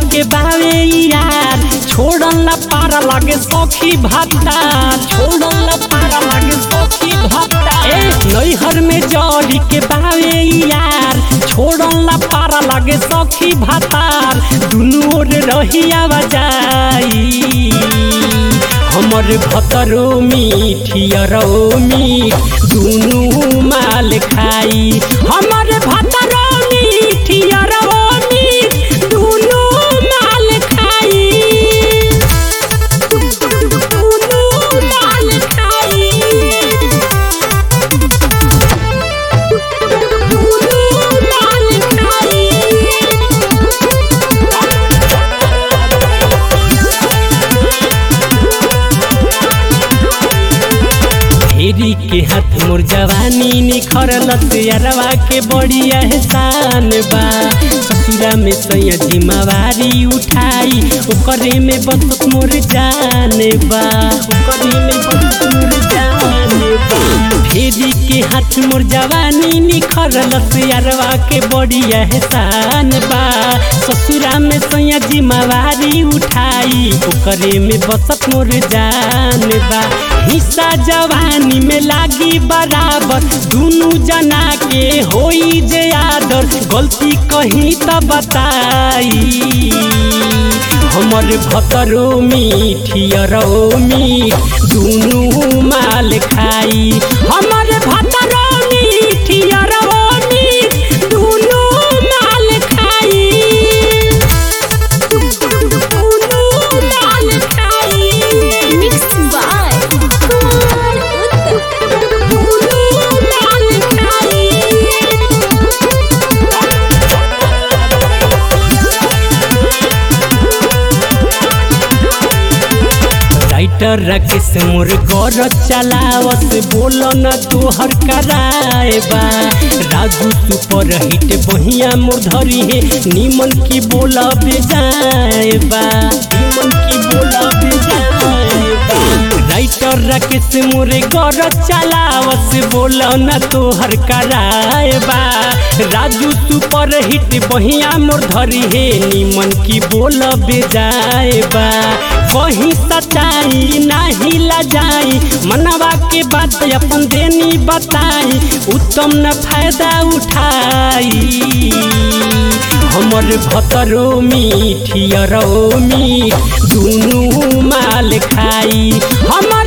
के बावे यार छोड़न ला पारा लागे सखी भाता छोड़न ला पारा लागे सखी भाता ए नैहर में जड़ी के बावे यार छोड़न ला पारा लागे सखी भातार दुनू ओर रही आवाजाई हमर भतरो मीठियरो मीठ दुनू माल खाई हमर भतरो मीठियरो मीठ दुनू माल खाई दुनू माल खाई दुनू माल खाई फेरी के हाथ मोर जवानी निखरल अरवा के बड़ी एहसान बा ससुरा में सैया जिम्मेवारी उठाई ओकरे में बस मोर जान बा ओकरे में बस मोर जान बा फेरी के हाथ मोर जवानी निखरल अरवा के बड़ी एहसान बा ससुरा में सैया जिम्मेवारी उठाई ओकरे में बसत मोर जान बा हिस्सा जवानी में लागी बराबर दुनू जना के होई जे आदर गलती कहीं त बताई हमर भतरो मीठियरो मीठ दुनू माल खाई हमर भतरो मीठियरो मीठ दुनू माल खाई दुनू माल खाई Mixed by Kumar Uttam. दुनू माल खाई राइटर राकेश मोर घर चलावत बोल न तोहर कराए बा राजू सुपर हिट बहिया मोर धरी है निमन की बोल बेजाए बा निमन की बोल बेजाए बा राइटर राकेश मोरे घर चलावत बोल न तोहर कराए बा राजू सुपर हिट बहिया मोर धरी है निमन की बोल बेजाए बा कहीं सच्चाई नाही लजाई मनवा के बात अपन देनी बताई उत्तम न फायदा उठाई हमर भतरो मीठियरो मीठ दुनू माल खाई हमर